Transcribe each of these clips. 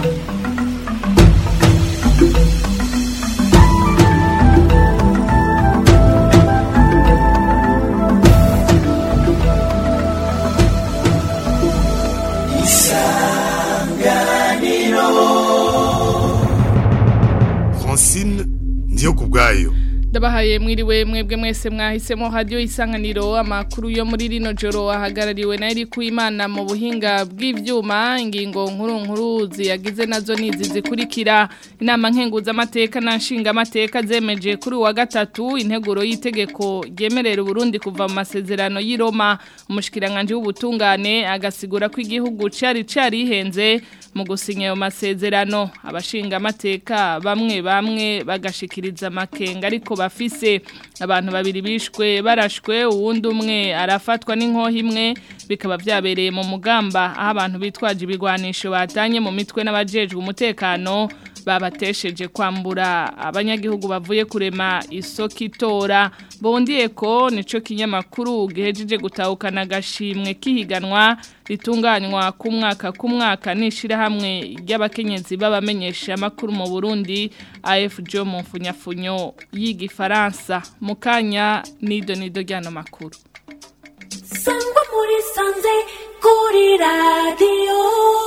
Francine ndiyo kubwayo ndabahaye mwiriwe mwebwe mwese mwahisemo radio isanganiro amakuru yo muri rino joro ahagarariwe na iri kuimana mu buhinga bw'ivyuma ingingo nkuru nkuru ziyagize nazo nizi zikurikira inama nkenguza amateka na nshinga amateka zemeje kuri wa gatatu integuro y'itegeko ryemerera Burundi kuva mu masezerano y'i Roma umushikiranganje w'ubutungane agasigura ko igihugu cari carihenze mu gusinya ayo masezerano abashinga amateka bamwe bamwe bagashikiriza amakenga ariko bafise abantu babiri bishwe barashwe uwundi umwe arafatwa n'inkoho imwe bikaba byabereye mu mugamba aho abantu bitwaje ibigwanisho batanye mu mitwe n'abajejwe umutekano babatesheje kwambura abanyagihugu bavuye kurema isoko itora bondiye ko nico kinyamakuru gihejeje gutahukana agashimwe kihiganwa ritunganywa ku mwaka ku mwaka n'ishirahamwe ry'abakenyezi babamenyesha amakuru mu Burundi AFJ mu mfunyafunyo y'igifaransa mukanya nido nido ryano makuru sangwa muri sanze kuri radiyo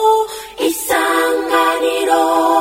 isanganiro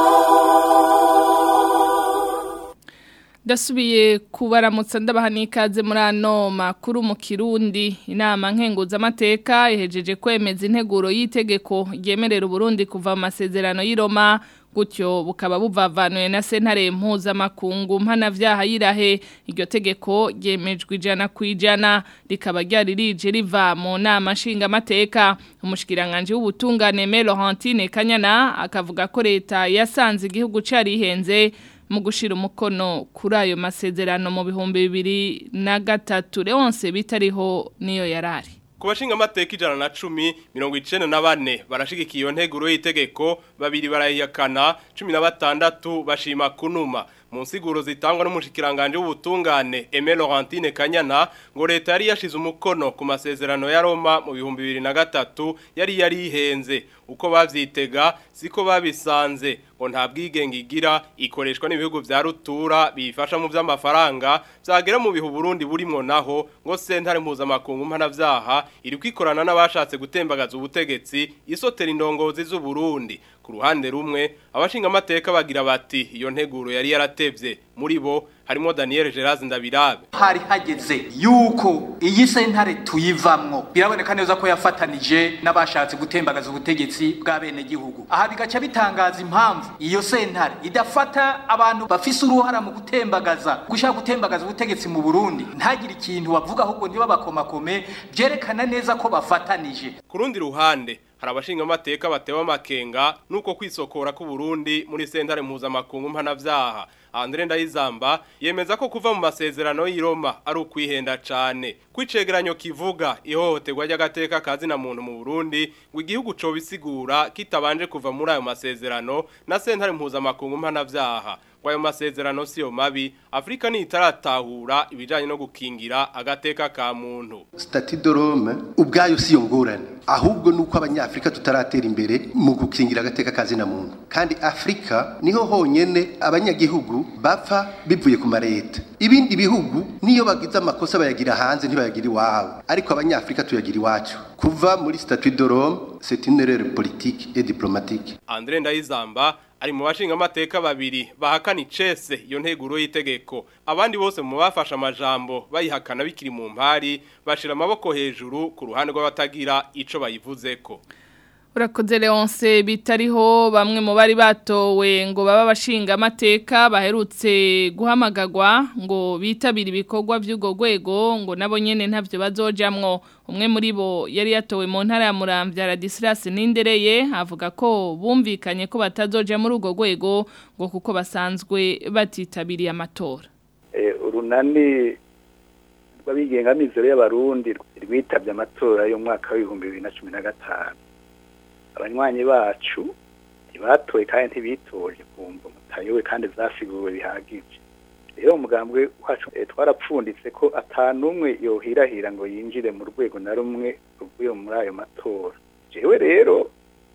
Dasubiye kubaramutsa ndabaha n'ikaze muri ano makuru mu Kirundi inama nkenguza amateka ihejeje kwemeza integuro y'itegeko ryemerera Burundi kuva mu masezerano y'i Roma gutyo bukaba buvavanuye na sentare mpuzamakungu mpanavyaha yirahe iryo tegeko ryemejwe ijana ku ijana rikaba ryari rije riva mu nama nshingamateka umushikiranganje w'ubutungane Me Laurentine Kanyana akavuga ko leta yasanze igihugu carihenze mu gushira umukono kuri ayo masezerano mu bihumbi bibiri na gatatu Leonce bitariho niyo yarari Ku bashinga amateka ijana na cumi mirongo icenda na bane barashigikiye iyo nteguro y'itegeko babiri barayihakana cumi na batandatu bashima kunuma mu nsiguro zitangwa n'umushikiranganje w'ubutungane Aimé Laurentine Kanyana ngo leta yari yashize umukono ku masezerano ya Roma mu bihumbi bibiri na gatatu yari yari ihenze uko bavyitega siko babisanze ngo nta bwigenge igira ikoreshwa n'ibihugu vya rutura bifasha mu vy'amafaranga vyagera mu bihu Burundi burimwo naho ngo sentare mpuzamakungu mpanavyaha iri kwikorana n'abashatse gutembagaza ubutegetsi isotera indongozi z'u Burundi ku ruhande rumwe abashinga amateka bagira bati iyo nteguro yari yaratevye muri bo harimo Daniel Geraz Ndabirabe hari hageze yuko iyi sentare tuyivamwo biraboneka neza ko yafatanije n'abashatse gutembagaza ubutegetsi bwa bene gihugu aha bigaca bitangaza impamvu iyo sentare idafata abantu bafise uruhara mu gutembagaza gushaka gutembagaza ubutegetsi mu Burundi ntagire ikintu bavuga ahubwo ntibabakomakome byerekana neza ko bafatanije ku rundi ruhande hari abashinga amateka batewe amakenga nuko kwisokora ku Burundi muri sentare mpuzamakungu mpanavyaha Andre Ndayizamba yemeza ko kuva mu masezerano y'i Roma ari ukwihenda cane kwicegeranyo kivuga ihohoterwa ry'agateka kazi na muntu mu Burundi ngo igihugu co bisigura kitabanje kuva muri ayo masezerano na sentare mpuzamakungu mpanavyaha ngo ayo masezerano siyo mabi Afrika ni itaratahura ibijanye no gukingira agateka ka muntu Stati de Rome ubwayo siyo ngorane ahubwo nuko abanyafrika tutaratera imbere mu gukingira agateka kazi na muntu kandi Afrika niho honyene abanyagihugu bapfa bivuye ku mareta ibindi bihugu niyo bagize amakosa bayagira hanze ntibayagira iwabo ariko abanyafrika tuyagira iwacu kuva muri Stati de Rome c'est une erreur politique et diplomatique Andre Ndayizamba ari mu bashinga amateka babiri bahakana icese iyo nteguro y'itegeko abandi bose mu bafashe amajambo bayihakana bikiri mu mpari bashira amaboko hejuru ku ruhande rw'abatagira ico bayivuzeko Urakoze Leonce bitariho bamwe mu bari batowe ngo baba bashinga amateka baherutse guhamagagwa ngo bitabira ibikorwa by'ugo rwego ngo nabo nyene ntavyo bazojamwo umwe muri bo yari yatowe mu ntara ya Muramvya Radislas Nindereye avuga ko bumvikanye ko batazoja muri ugo rwego ngo kuko basanzwe batitabiriye amatora eh urunani rw'abigenga mizero y'abarundi rwitabye amatora y'umwaka w'ibihumbi bibiri na cumi na gatanu abanywanyi bacu ntibatoye kandi ntibitoje kumva mutayowe kandi zasiguwe bihagije rero umugambwe wacu twarapfunditse ko atanumwe yohirahira ngo yinjire mu rwego na rumwe ruvuye muri ayo matora jewe rero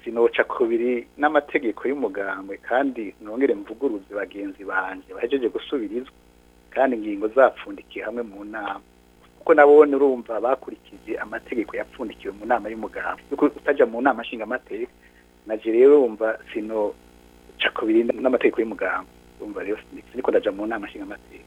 sinoca kubiri n'amategeko y'umugambwe kandi nongere mvuguruze bagenzi banje bahejeje gusubirizwa kandi ingingo zapfundikiye hamwe mu nama kuko nabone urumva bakurikije amategeko yapfundikiwe mu nama y'umugambwe yuko utaja mu nama nshingamateka naje rero wumva sino ca kubiri n'amategeko y'umugambwe urumva rero siniko ndaja mu nama nshingamateka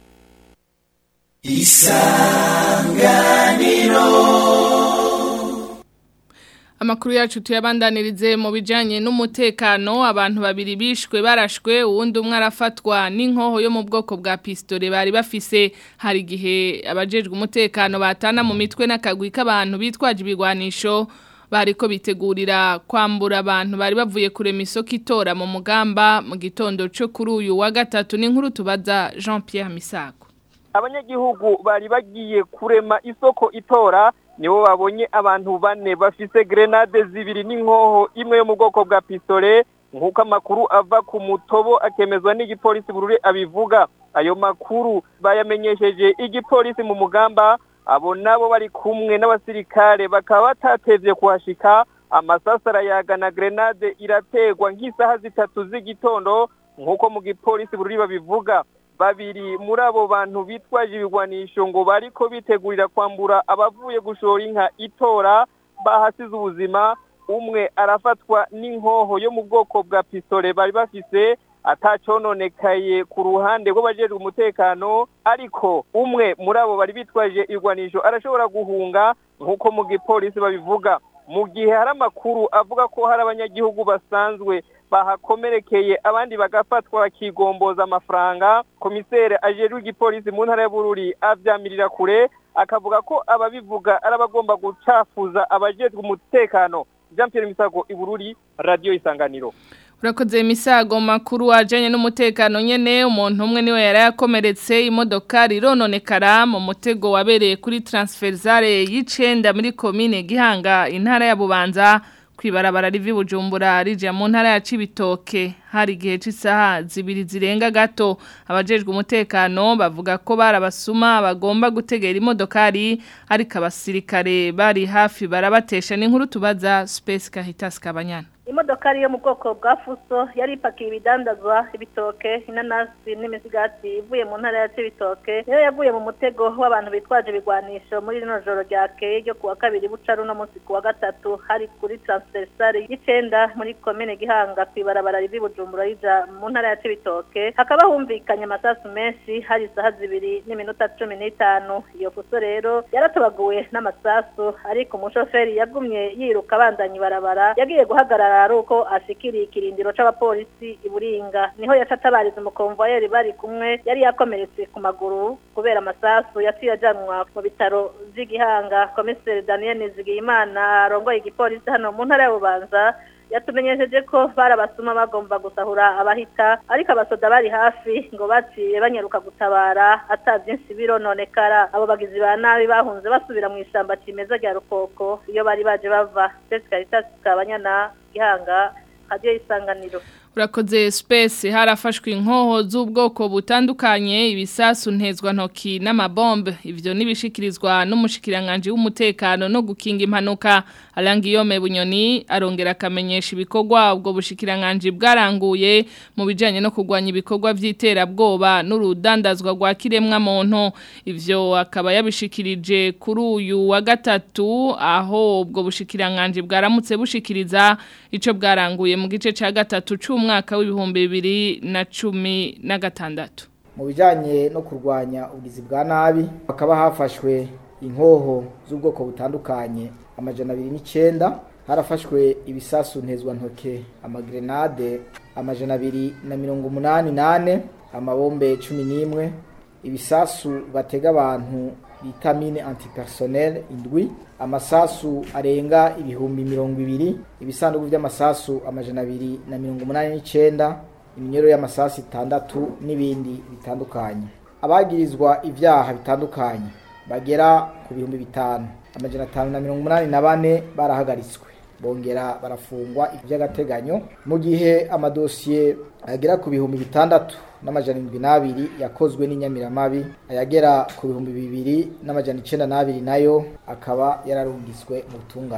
Amakuru yacu tuyabandanirize mu bijanye n'umutekano abantu babiri bishwe barashwe uwundi umwe arafatwa n'inkoho yo mu bwoko bwa pistole bari bafise hari gihe abajejwe umutekano batana mu mitwe n'akagwi k'abantu bitwaje ibigwanisho bariko bitegurira kwambura abantu bari bavuye kurema isoko itora mu mugamba mu gitondo cyo kuri uyu wa gatatu n'inkuru tubaza Jean Pierre Misago abanyagihugu bari bagiye kurema isoko itora nibo babonye abantu bane bafise grenade zibiri n'inkoho imwe yo mu bwoko bwa pistole nk'uko amakuru ava ku mutobo akemezwa n'igipolisi burure abivuga ayo makuru bayamenyesheje igipolisi mu mugamba abo nabo bari kumwe n'abasirikare bakaba batatevye kuhashika amasasa arayagana grenade irategwa nk'isaha zitatu z'igitondo nk'uko mu gipolisi bururi babivuga babiri muri abo bantu bitwaje ibigwanisho ngo bariko bitegurira kwambura abavuye gushora inka itora bahasize ubuzima umwe arafatwa n'inkoho yo mu bwoko bwa pistole bari bafise atacononekaye ku ruhande rw'abajejwe umutekano ariko umwe muri abo bari bitwaje igwanisho arashobora guhunga nk'uko mu gipolisi babivuga mu gihe hari amakuru avuga ko hari abanyagihugu basanzwe bahakomerekeye abandi bagafatwa bakigomboza amafaranga komisere ajejwe igipolisi mu ntara ya Bururi avyamirira kure akavuga ko ababivuga ari abagomba gucafuza abajejwe umutekano Jean Pierre Misago Ibururi Radio Isanganiro Urakoze misago makuru wajanye n'umutekano nyene umuntu umwe niwe yarayakomeretse imodoka rirononekara mu mutego wabereye kuri transferzare y'icenda muri commune Gihanga intara ya Bubanza kwibarabara rivi Bujumbura rije mu ntara ya Cibitoke hari igihe c'isaha zibiri zirenga gato abajejwe umutekano bavuga ko barabasuma bagomba gutegera imodokari ariko abasirikare bari hafi barabatesha n'inkuru tubaza Space Kahitas Kabanyana imodokari yo mu bwoko bwa fuso yari ipakiye ibidandazwa ibitoke inanasi n'imisigati ivuye mu ntara ya cibitoke niyo yavuye mu mutego w'abantu bitwaje ibigwanisho muri rino joro ryakeye ryo kuwa kabiri buca runo munsi kuwa gatatu hari kuri transversale y'icenda muri komine gihanga kw'ibarabara rivi bujumbura rija mu ntara ya cibitoke hakaba humvikanye amasasu menshi hari isaha zibiri n'iminota cumi n'itanu iyo fuso rero yaratobaguwe n'amasasu ariko umushoferi yagumye yiruka abandanya ibarabara yagiye guhagarara ari uko ashikiriye ikirindiro c'abapolisi iburinga niho yaca atabariza umukomvayeri bari kumwe yari yakomeretse ku maguru kubera amasasu yaciye ajanwa mu bitaro vy'igihanga komiseri daniel nizigiyimana arongoye igipolisi hano mu ntara ya bubanza yatumenyesheje ko barabasuma bagomba gusahura abahita ariko abasoda bari hafi ngo baciye banyaruka gutabara ata byinshi birononekara abo bagizi ba nabi bahunze basubira mu ishyamba kimeza rya rukoko iyo bari baje bava Space Caritas kabanyana gihanga radio isanganiro Urakoze space harafashwe inkoho z'ubwoko butandukanye ibisasu ntezwa ntoki n'amabombe ivyo nibishikirizwa n'umushikiranganje w'umutekano no gukinga impanuka Alangiyome Bunyoni arongera akamenyesha ibikorwa ubwo bushikiranganje bwaranguye mu bijanye no kugwanya ibikorwa vy'iterabwoba n'urudandazwa rwa kiremwa muntu ivyo akaba yabishikirije kuri uyu wa gatatu aho ubwo bushikiranganje bwaramutse bushikiriza ico bwaranguye mu gice ca gatatu c'umwaka mwaka w'ibihumbi bibiri na cumi na gatandatu mu bijyanye no kurwanya ubugizi bwa nabi hakaba hafashwe inkoho z'ubwoko butandukanye amajana abiri n'icyenda harafashwe ibisasu ntezwantoke amagrenade amajana abiri na mirongo umunani nane amabombe cumi n'imwe ibisasu batega abantu bita mine antipersonnel indwi amasasu arenga ibihumbi mirongo ibiri ibisanduku by'amasasu amajana abiri na mirongo umunani n'icyenda iminyero y'amasasu itandatu n'ibindi bitandukanye abagirizwa ibyaha bitandukanye bagera ku bihumbi bitanu amajana atanu na mirongo umunani na bane barahagaritswe bongera barafungwa iby'agateganyo mu gihe amadosiye agera ku bihumbi bitandatu n'amajana indwi n'abiri yakozwe n'inyamiramabi ayagera ku bihumbi bibiri n'amajana icenda n'abiri nayo akaba yararungitswe mu butungane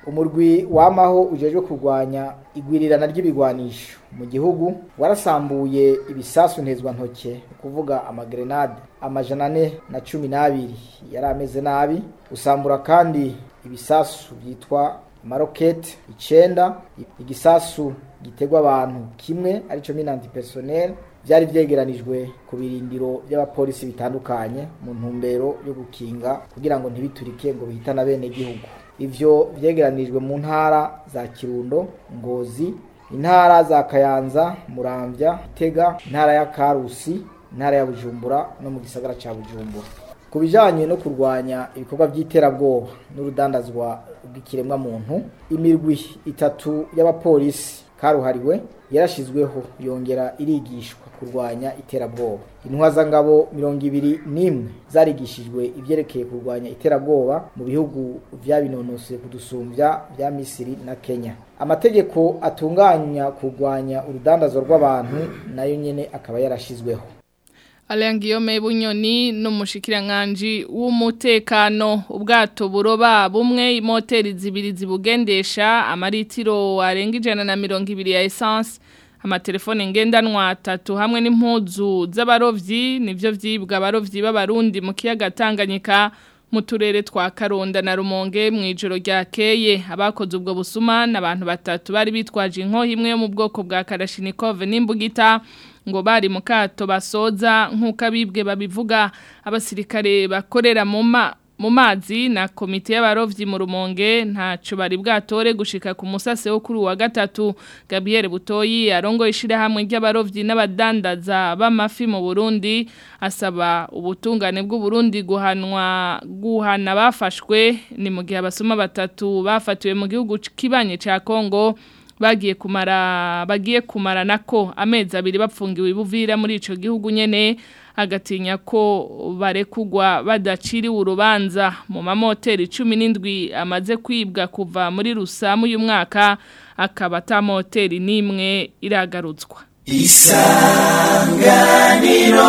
umurwi wamaho ujejwe kurwanya igwirirana ry'ibigwanisho mu gihugu warasambuye ibisasu ntezwantoke ni kuvuga amagrenade amajana ane na cumi n'abiri yari ameze nabi usambura kandi ibisasu byitwa amaroketi icenda igisasu gitegwa abantu kimwe arico mine antipersonnel byari vyegeranijwe ku birindiro by'abapolisi bitandukanye mu ntumbero yo gukinga kugira ngo ntibiturike ngo bihitana bene gihugu ivyo vyegeranijwe mu ntara za Kirundo Ngozi intara za Kayanza Muramvya Tega intara ya Karusi intara ya Bujumbura no mu gisagara ca Bujumbura ku bijanye no kurwanya ibikorwa by'iterabwoba n'urudandazwa bw'ikiremwa muntu imirwi itatu y'abapolisi karuhariwe yarashizweho yongera irigishwa kurwanya iterabwoba intwazangabo mirongo ibiri n'imwe zarigishijwe ivyerekeye kurwanya iterabwoba mu bihugu vyabinonoseye kudusumbya vya misiri na kenya amategeko atunganya kurwanya urudandazwa rw'abantu nayo nyene akaba yarashizweho Alain Guillaume Bunyoni n'umushikiranganji w'umutekano ubwato buroba bumwe imoteri zibiri zibugendesha amaritiro arenga ijana na mirongo ibiri ya essence amatelefone ngendanwa atatu hamwe n'impuzu z'abarovyi nivyo vyibwa abarovyi b'abarundi mu kiyaga Tanganyika mu turere twa Karonda na Rumonge mu ijoro ryakeye abakoze ubwo busuma n'abantu batatu bari bitwaje inko imwe yo mu bwoko bwa Kalashnikov n'imbugita ngo bari mu kato basoza nk'uko abibwe babivuga abasirikare bakorera mu ma mu mazi na komite y'abarovyi mu rumonge ntaco bari bwatore gushika ku musase wo kuri wa gatatu Gabriel Butoyi arongo ishira hamwe ry'abarovyi n'abadandaza b'amafi mu Burundi asaba ubutungane bw'u Burundi guhanwa guhana bafashwe ni mu gihe abasoma batatu bafatiwe mu gihugu kibanye ca Kongo bagiye kumara bagiye kumara nako amezi abiri bapfungiwe ibuvira muri ico gihugu nyene agatinya ko barekugwa badaciriwe urubanza mu mamoteri 17 amaze kwibwa kuva muri rusamu uyu mwaka akaba ta moteri nimwe iragarutswa isanganiro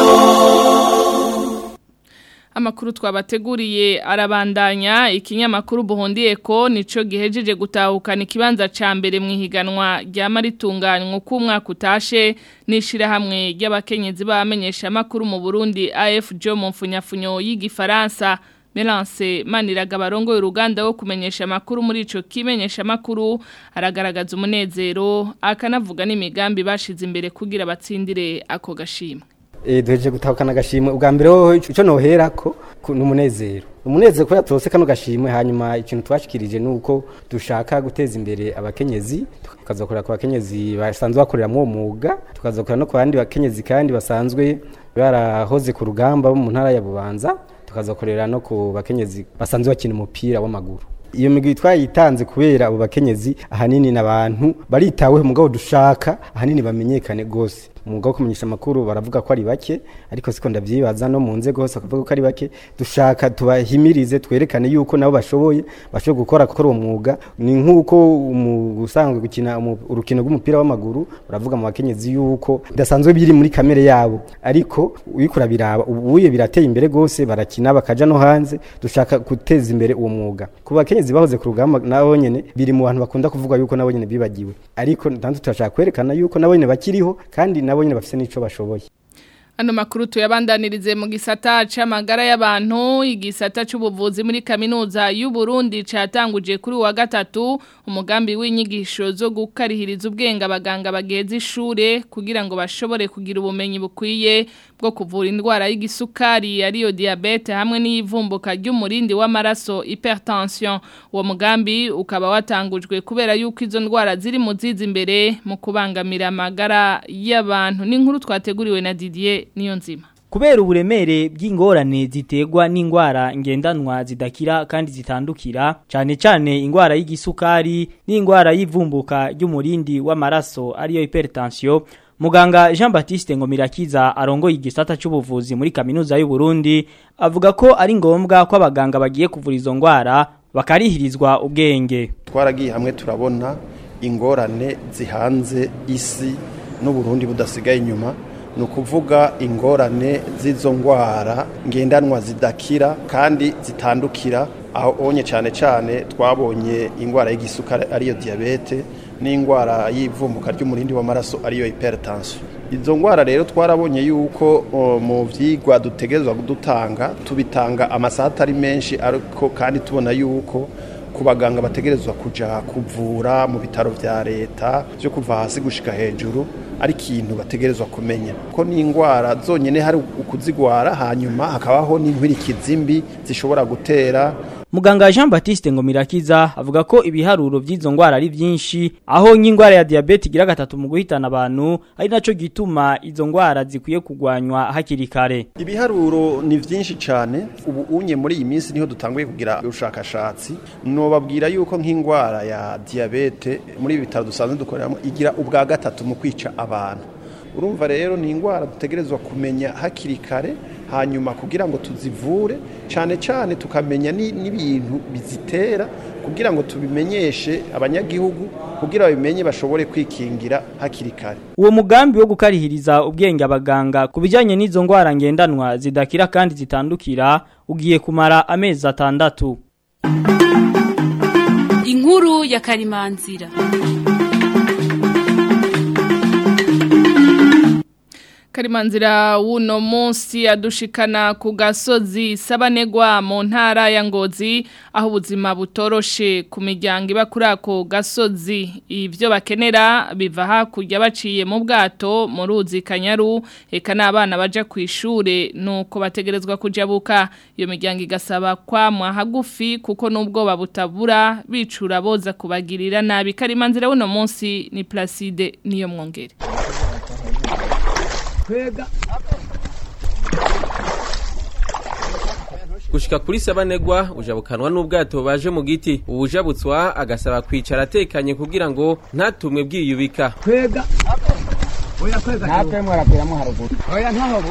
Amakuru twabateguriye arabandanya ikinyamakuru buhondiye ko nico gihejeje gutahukana ikibanza ca mbere mu ihiganwa rya maritunganywa ku mwaka utashe nishira hamwe ry'abakenyezi bamenyesha makuru mu Burundi AFJ mu mfunyafunyo y'igifaransa Melance Maniraga barongo uruganda wo kumenyesha makuru muri ico kimenyesha makuru aragaragaza umunezero akanavuga n'imigambi bashize imbere kugira batsindire ako gashimwe eh duheje gutahukana gashimwe ubwa mbere ho ico noherako n'umunezero umunezero ko yatose kano gashimwe hanyuma ikintu twashikirije nuko dushaka guteza imbere abakenyezi tukazokora ku bakenyezi basanzwe bakorera mu mwuga tukazokora no ku bandi bakenyezi kandi basanzwe barahoze ku rugamba bo mu ntara ya Bubanza tukazokorera no ku bakenyezi basanzwe bakina umupira w'amaguru iyo migwi twayitanze kubera abo bakenyezi ahanini n'abantu baritaweho mugabo dushaka ahanini bamenyekane gose umwuga wo kumenyesha amakuru baravuga ko ari bake ariko siko ndavyibaza no mu nzego hose bakavuga ko ari bake dushaka tubahimirize twerekane yuko nabo bashoboye bashoboye gukora gukora uwo mwuga ni nk'uko usanzwe gukina urukino rw'umupira w'amaguru baravuga mu bakenyezi yuko bidasanzwe biri muri kamere yabo ariko uyikura biraba ubuye birateye imbere gose barakina bakaja no hanze dushaka guteza imbere uwo mwuga ku bakenyezi bahoze ku rugamba nabo nyene biri mu bantu bakunda kuvuga yuko nabo nyene bibagiwe ariko ntantu turashaka kwerekana yuko nabo nyene bakiriho kandi nabo nyene bafise nico bashoboye Ano makuru tuyabandanirize mu gisata c'amagara y'abantu igisata c'ubuvuzi muri kaminuza y'u Burundi catanguje kuri wa gatatu umugambi w'inyigisho zo gukarihiriza ubwenge abaganga bageze ishure kugira ngo bashobore kugira ubumenyi bukwiye bwo kuvura indwara y'igisukari ariyo diabete hamwe n'ivumbuka ry'umurindi w'amaraso hypertension uwo mugambi ukaba watangujwe kubera yuko izo ndwara ziri mu zizi imbere mu kubangamira amagara y'abantu n'inkuru twateguriwe na Didier niyo nzima kubera uburemere bw'ingorane ziterwa n'indwara ngendanwa zidakira kandi zitandukira cyane cyane indwara y'igisukari n'indwara y'ivumbuka ry'umurindi w'amaraso ariyo hypertension Muganga Jean Baptiste Ngomirakiza arongoye igisata cy'ubuvuzi muri kaminuza y'u Burundi avuga ko ari ngombwa ko abaganga bagiye kuvura izo ndwara bakarihirizwa ubwenge twaragiye hamwe turabona ingorane zihanze isi n'uburundi budasigaye inyuma ni ukuvuga ingorane z'izo ndwara ngendanwa zidakira kandi zitandukira aho onye cyane cyane twabonye indwara y'igisukari ariyo diyabete n'indwara y'ivumbuka ry'umurindi w'amaraso ariyo hypertension izo ndwara rero twarabonye yuko o, mu vyigwa dutegerezwa dutanga tubitanga amasaha atari menshi ariko kandi tubona yuko ku baganga bategerezwa kuja kuvura mu bitaro vya leta byo kuva hasi gushika hejuru ari ikintu bategerezwa kumenya ko ni indwara zonyene hari ukuzigwara hanyuma hakabaho n'inkwirikizi mbi zishobora gutera Muganga Jean Baptiste Ngomirakiza avuga ko ibiharuro by'izo ngwara ari byinshi aho nk'ingwara ya diabete igira gatatu mu guhitana abantu ari naco gituma izo ngwara zikwiye kugwanywa hakiri kare. ibiharuro ni vyinshi cyane ubu unye muri iyi minsi niho dutanguye kugira ubushakashatsi nobabwira yuko nk'indwara ya diabete muri ibi bitaro dusanzwe dukoreramo igira ubwa gatatu mu kwica abantu urumva rero ni indwara dutegerezwa kumenya hakiri kare hanyuma kugira ngo tuzivure cyane cyane tukamenya ni- n'ibintu bizitera kugira ngo tubimenyeshe abanyagihugu kugira babimenye bashobore kwikingira hakiri kare Uwo mugambi wo gukarihiriza ubwenge abaganga ku bijyanye n'izo ngwara ngendanwa zidakira kandi zitandukira ugiye kumara amezi atandatu. inkuru ya karimanzira Karimanzira wuno munsi adushikana ku gasozi sabanegwa mu ntara ya Ngozi aho ubuzima butoroshe ku miryango iba kuri ako gasozi ibyo bakenera biva hakurya baciye mu bwato mu ruzi Kanyaru eka n'abana baja ku ishure nuko bategerezwa kujabuka iyo miryango igasaba kwamwa hagufi kuko n'ubwoba butabura bicura boza kubagirira nabi Karimanzira wuno munsi ni Placide niyo mwongere gushika kuri sabanegwa ujabukanwa n'ubwato baje mu giti ubujabutswa agasaba kwicara atekanye kugira ngo ntatumwe bwiyubika kwega oya kwega natwe mwarapiramo haruguru oya ntaho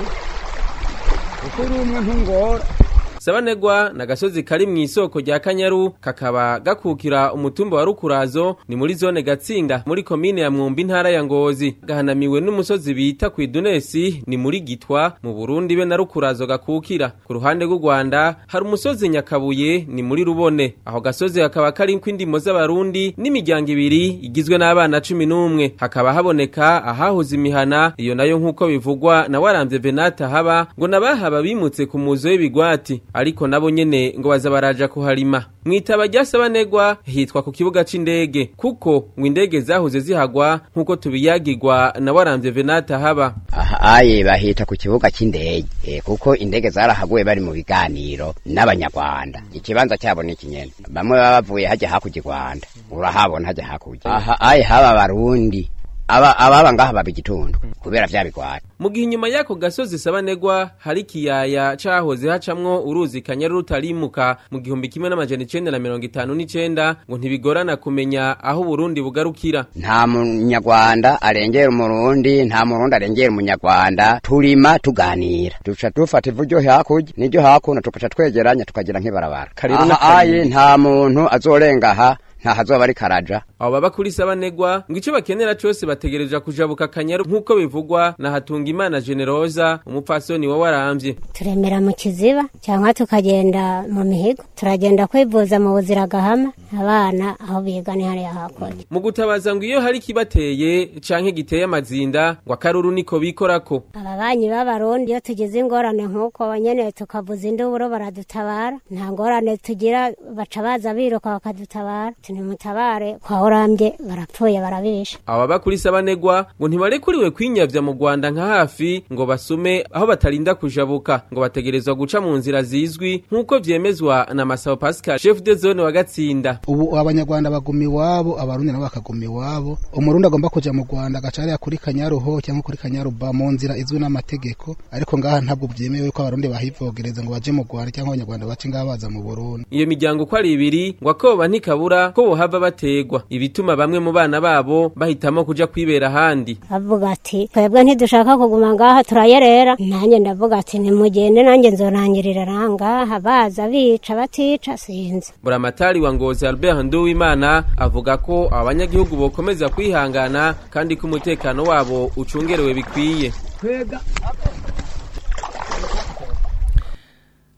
ukuri umwe ntungora sabanegwa na gasozi kari mu isoko rya kanyaru kakaba gakukira umutumba wa rukurazo ni muri zone gatsinda muri komine ya mwumbi intara ya ngozi gahanamiwe n'umusozi bita ku idunesi ni muri gitwa mu burundi be na rukurazo gakukira ku ruhande rw'u rwanda hari umusozi nyakabuye ni muri rubone aho gasozi hakaba kari kw'indimo z'abarundi n'imiryango ibiri igizwe n'abana cumi n'umwe hakaba haboneka ahahoze imihana iyo nayo nk'uko bivugwa na waramvye venata haba ngo nabahaba bimutse ku muzo w'ibigwati ariko nabo nyene ngo baza baraja kuharima mwitaba rya sabanegwa hitwa ku kibuga c'indege kuko ngo indege zahoze zihagwa nk'uko tubiyagirwa na waramvye venata haba aha aye bahita ku kibuga cy'indege eh, kuko indege zarahaguye bari mu biganiro n'abanyarwanda ikibanza cyabo ni ikinyene bamwe baba bavuye hajya hakurya i rwanda urahabona hajya hakurya aha aye haba abarundi aba ababa ngaha baba igitondo kubera vya bigwari mu gihe inyuma y'ako gasozi sabanegwa hari ikiyaya cahoze hacamwo uruzi kanyaru rutarimuka mu gihumbi kimwe n'amajana icenda na mirongo itanu n'icenda ngo ntibigorana kumenya aho uburundi bugarukira nta munyarwanda arengera umurundi nta murundi arengera umunyarwanda turima tuganira duca dufata ivu ryo hakurya n'iryo hakuno tugaca twegeranya tukagira nk'ibarabara Kariro aha n'akariro. aye nta muntu azorenga aha nta hazoba ari karaja abo baba kuri sabanegwa ngo ico bakenera cose bategerezwa kujabuka kanyaru nk'uko bivugwa na hatungimana generoza umupfasoni wa waramvye turemera mu kiziba cyangwa tukagenda mu mihigo turagenda kwivuza mu buzira gahama abana aho biga ni hariya hakurya mu gutabaza ngo iyo hari kibateye canke giteye amazinda ngo akaruru niko bikorako ababanyi b'abarundi iyo tugize ingorane nk'uko nyene tukavuza induburo baradutabara nta ngorane tugira baca baza biruka bakadutabara tunimutabare kwa orambye barapfuye barabisha abo baba kuri sabanegwa ngo ntibarekuriwe kwinyavya mu rwanda nka hafi ngo basume aho batarinda kujabuka ngo bategerezwa guca mu nzira zizwi nk'uko vyemezwa na masabo pascal chef de zone wa gatsinda ubu abanyarwanda baguma iwabo abarundi nabo bakaguma iwabo umurundi agomba kuja mu rwanda agaca hariya kuri kanyaruho cyangwa kuri kanyaruba mu nzira izwi n'amategeko ariko ngaha ntabwo byemewe ko abarundi bahivogereza ngo baje mu rwanda cyangwa abanyarwanda bace ngaha baza mu burundi iyo miryango uko ari ibiri ngo akoba ntikabura ko bohava bategwa ibituma bamwe mu bana babo bahitamo kuja kwibera ahandi avuga ati twebwe ntidushaka kuguma ngaha turayerera nanjye ndavuga ati nimugende nanjye nzorangirira rangaha baza bica batica sinzi buramatari wa ngozi albert nduwimana avuga ko abanyagihugu bokomeza kwihangana kandi ko umutekano wabo ucungerewe bikwiye kwega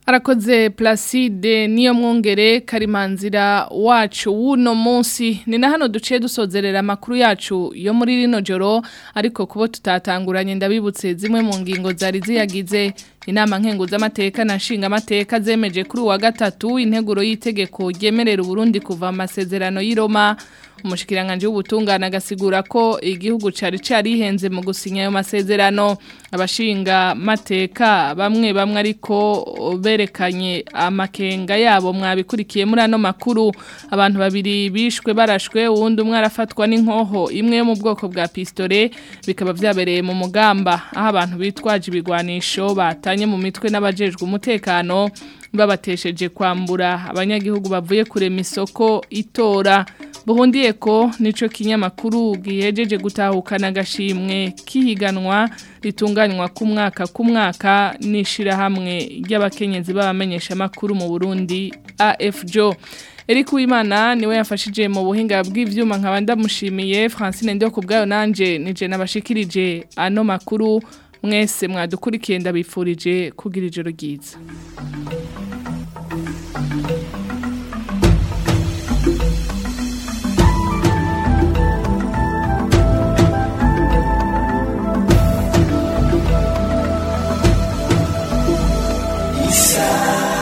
Arakoze Placide niyo mwongere karimanzira wacu wuno munsi ni na hano duciye dusozerera amakuru yacu yo muri rino joro ariko kubo tutatanguranye ndabibutse zimwe mu ngingo zari ziyagize inama nkenguzamateka na nshingamateka zemeje kuri uwa gatatu integuro y'itegeko ryemerera Burundi kuva amasezerano y'i Roma umushikiranganje w'ubutungane agasigura ko igihugu cari carihenze mu gusinya ayo masezerano abashinga mateka bamwe bamwe ariko berekanye amakenga yabo mwabikurikiye muri ano makuru abantu babiri bishwe barashwe uwundi umwe arafatwa n'inkoho imwe yo mu bwoko bwa pistole bikaba vyabereye mu mugamba aho abantu bitwaje ibigwanisho batanye mu mitwe n'abajejwe umutekano babatesheje kwambura abanyagihugu bavuye kurema isoko itora buhundiye ko nico kinyamakuru gihejeje gutahukana agashimwe kihiganwa ritunganywa ku mwaka ku mwaka n'ishirahamwe ry'abakenyezi b'abamenyesha makuru mu Burundi AFJO Eric Uwimana niwe yafashije mu buhinga bw'ivyuma nkaba ndamushimiye Francine Ndio kubgayo nanje nije nabashikirije ano makuru mwese mwadukurikiye ndabifurije kugira ijoro ryiza